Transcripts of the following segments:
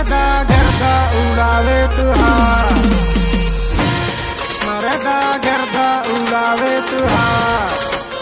मरदा गर्दा उड़ावे तुहार मरदा गर्दा उड़ावे तुहार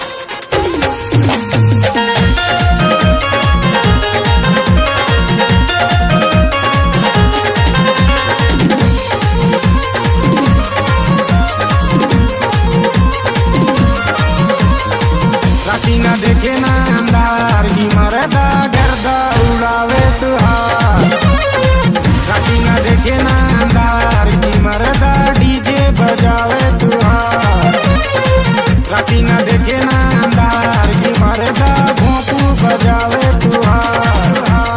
राती ना देखे ना अंधार की मरदा गर्दा उड़ावे तुहार राती ना देखे ना अंधार की मरदा डीजे बजावे तुहार राती ना देखे ना अंधार की मरदा भोंपू बजावे तुहार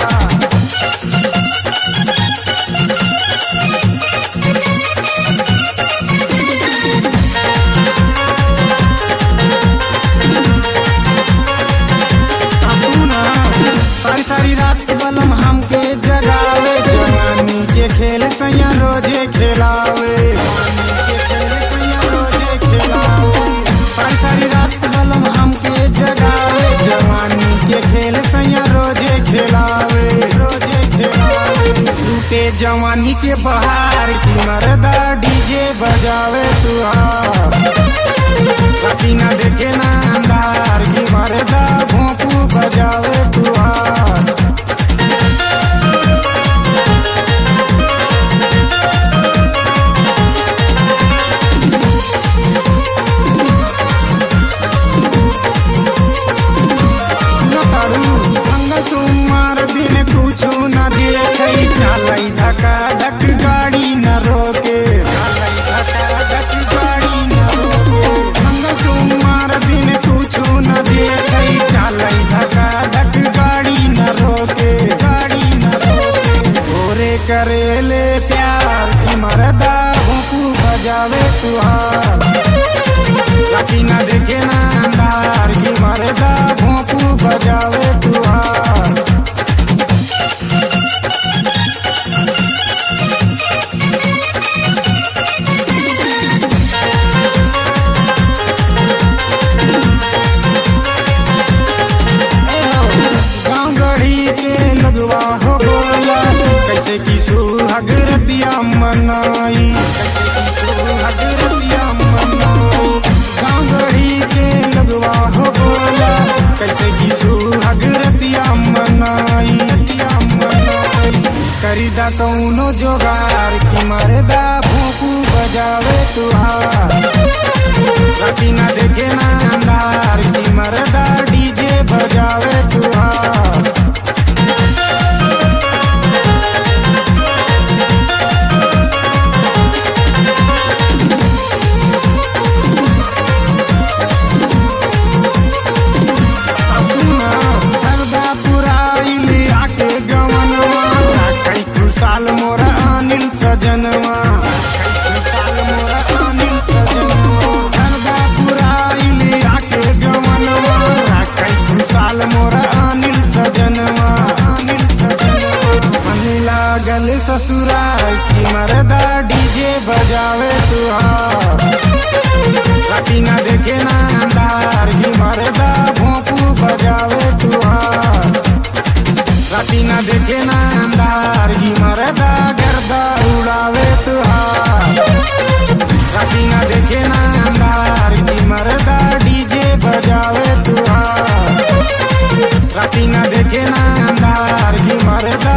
सुना सारी सारी रात बलम हमके जगावे जवानी के खेल सैया रोजे खेलावे जवानी के खेल सैया रोजे खेलावे सारी सारी रात बलम हमके जगावे जवानी के खेल सैया रोजे खेलावे रोजे खेलावे लूटे जवानी के बहार की मरदा डीजे बजावे तुहार राती ना देखे ना अंधार की मरदा भोंपू बजावे तुहार नतारू मंगल सोमवार दिन कुछ न देखे चलई धका धक गाड़ी न रोके चलई धका धक गाड़ी न रोके मंगल सोमवार दिन कुछ न देखे चलई धका धक गाड़ी न रोके गाड़ी न रोके भोरे करेले प्यार की मरदा भूकू बजावे तुहार राती ना देखे ना अंधार की मरदा भोंपू बजावे तुहार गाँव गढ़ी के लगवा हो बोला कैसे की सुहाग रतिया मनाई कैसे की सुहाग रतिया मनाई गाँव गढ़ी के लगवा हो बोला कैसे की सुहाग रतिया मनाई रतिया मनाई करीदा कौनो जोगार की मरदा भोंपू बजावे तुहार राती ना देखे ना अंधार की मरदा डीजे बजावे तुहार सुना सरदा पुराइल आके गवनवा कई खुशाल मोरा अनिल सजनवा कई खुशाल मोरा अनिल सजनवा सरदा पुराइल आके गवनवा कई खुशाल मोरा अनिल सजनवा अनिल सजनवा मन लागल ससुराल की मरदा डीजे बजावे तुहार राती ना देखे ना अंधार की मरदा भोंपू बजावे तुहार राती ना देखे ना अंधार की मरदा गर्दा उड़ावे तुहार राती ना देखे ना अंधार की मरदा डीजे बजावे तुहार राती ना देखे ना अंधार की मरदा